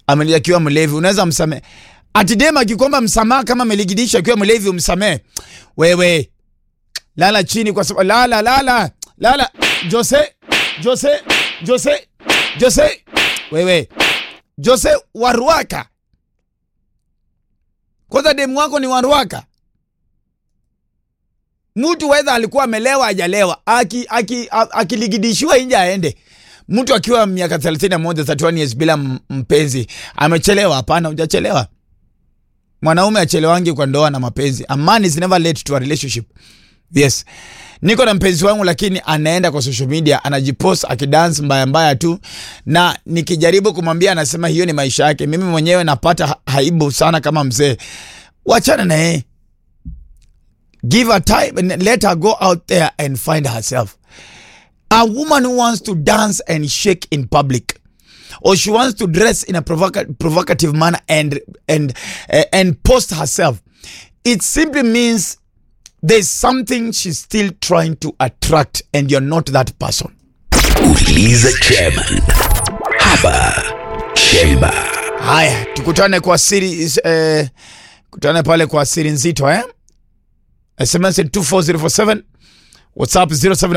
ameli akiwa mlevi unaweza msamehe ati dem akikomba msamaha kama ameligidisha akiwa mlevi umsamehe wewe lala chini kwa sababu lala lala lala Jose Jose Jose Jose wewe Jose Waruaka kwanza demu wako ni Waruaka mtu wedha alikuwa amelewa ajalewa akiligidishiwa aki, aki nje aende mtu akiwa miaka 31 31 years bila m- mpenzi amechelewa hapana hujachelewa mwanaume achelewangi kwa ndoa na mapenzi a man is never late to a relationship yes niko na mpenzi wangu lakini anaenda kwa social media anajipost akidance mbaya mbaya tu na nikijaribu kumwambia anasema hiyo ni maisha yake mimi mwenyewe napata ha- haibu sana kama mzee wachana na yeye give her time and let her go out there and find herself a woman who wants to dance and shake in public or she wants to dress in a provoca- provocative manner and and uh, and post herself it simply means there's something she's still trying to attract and you're not that person Uliza chairman. Hapa Chemba. haya tukutane kwa siri eh, kutane pale kwa siri nzito eh sms 24047 whatsapp 07